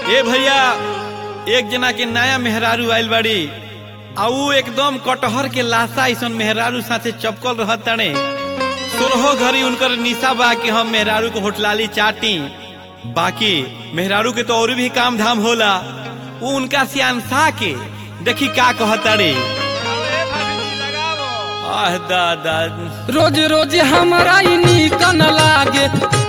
ए भैया एक जना के नया मेहरारू आइल बाड़ी आ ऊ एकदम कटहर के लाशा ऐसन मेहरारू साथे चपकल रहत ताने सोलहो घड़ी उनकर निशा बा कि हम मेहरारू को होटलाली चाटी बाकी मेहरारू के तो और भी काम धाम होला ऊ उनका सियानसा के देखी का कहताड़ी आह दादा रोज रोज हमरा ई नीक न लागे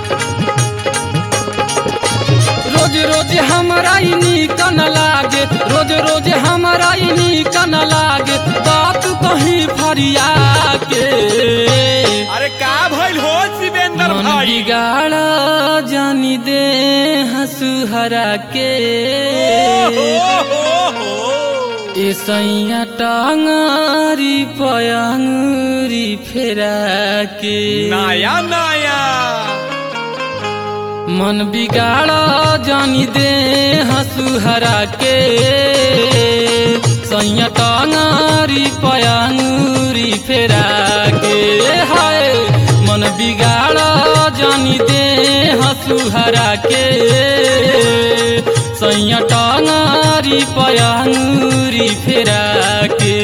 रोज रोज हमरा ई नीक न लागे रोज रोज हमरा ई नीक न लागे बात कहीं फरिया के अरे का भइल हो शिवेंद्र मन भाई बिगाड़ जानी दे हंसुहरा के ओ हो हो ए सैया टांगरी पयंगरी फेरा के नया नया मन बिगाड़ जानी दे हंसुहरा के सैया टांगरी पयंगरी फेरा के हाय मन बिगाड़ जानी दे हंसुहरा के सैया टांगरी पयंगरी फेरा के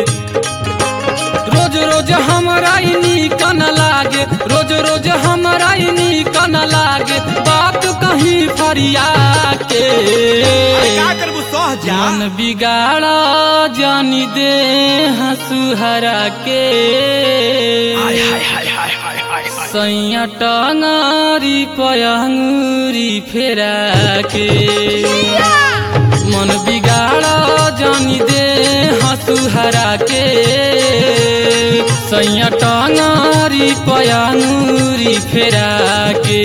रोज रोज हमरा ई नीक न लागे रोज रोज हमरा ई नीक न लागे बात कहीं फरिया के अरे का करबू सह जा मन बिगाड़ जानी दे हंसुहरा के हाय हाय हाय हाय हाय हाय हाय सैया टांगरी पयंगरी फेरा के मन बिगाड़ जानी दे हंसुहरा के सैया टांगरी पयंगरी फेरा के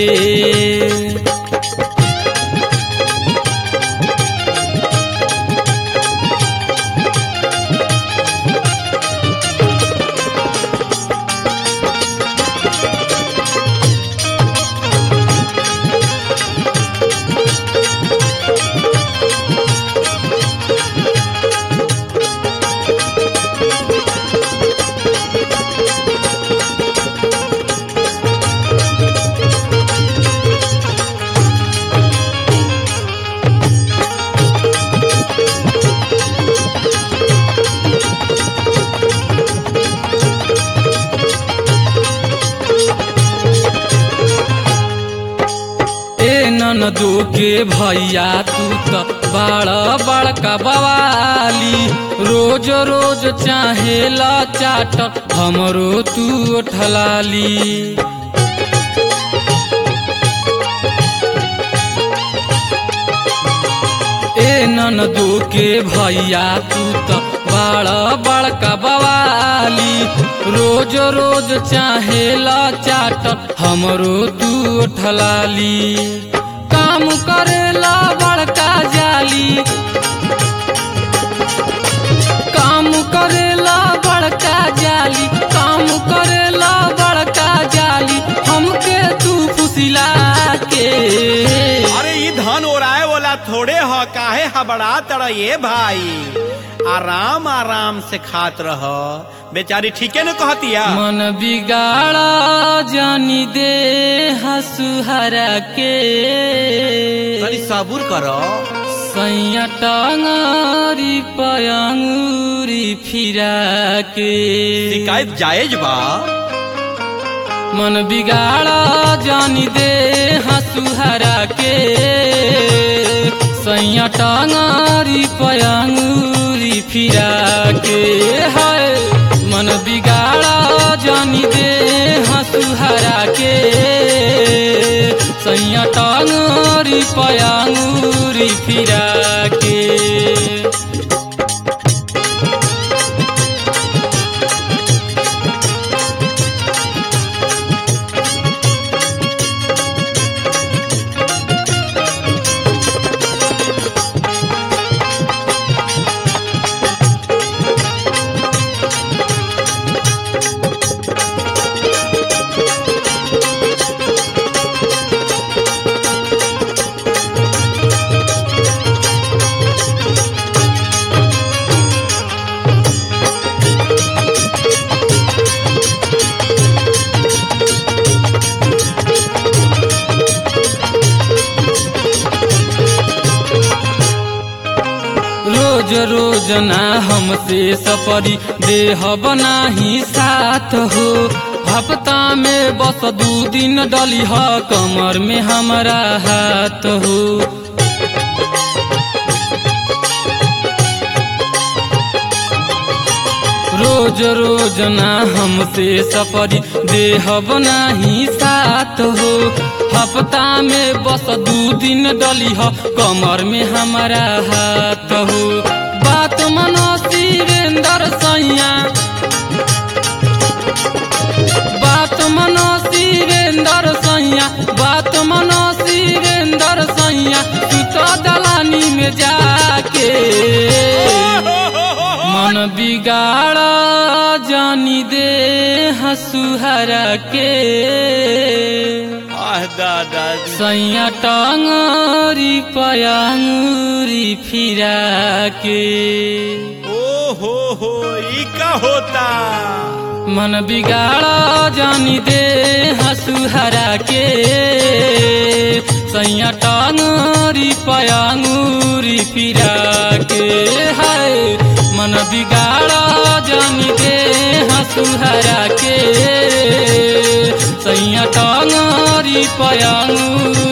ए ननदो के भैया तू त बड़ा बड़का बवाली रोज रोज चाहेला चाट हमरो तू ठलाली ए ननदो के भैया तू त बड़ा बड़का बवाली रोज रोज चाहेला चाट हमरो तू ठलाली काम करेला बड़का जाली काम करेला बड़का जाली काम करेला बड़का जाली हमके तू फुसिला के अरे ई धन ओराए वाला थोड़े ह काहे हबड़ा तड़ ये भाई आराम आराम से खात रह बेचारी ठीके न कहतिया मन बिगाड़ा जानी दे हसुहरा के तनी सबूर करो सैया टांगरी पयंगरी फिरा के शिकायत जायज बा मन बिगाड़ा जानी दे हसुहरा के सैया टांगरी पयंगरी फिरा के हाय मन बिगाड़ा जानी दे हसुहरा के सैया टांगरी पयंगरी फिरा के रोज रोज ना हमसे सपरी देह बनाही साथ हो हफ्ता में बस दू दिन डली ह कमर में हमारा हाथ हो रोज रोज ना हमसे सपरी देह बनाही साथ हो हफ्ता में बस दू दिन डली ह कमर में हमारा हाथ हो बात मनो शिवेंद्र सैया बात मनो शिवेंद्र सैया बात मनो शिवेंद्र सैया तू तो दलानी में जाके मन बिगाड़ जानी दे हसुहरा के आह दादा सैया टांगरी पयांगरी फिरा के ओ हो हो ई का होता मन बिगाड़ जानी दे हसुहरा के सैया टांगरी पयांगरी फिरा के है मन बिगाड़ जानी दे हसुहरा के सैया टांगरी पयांगरी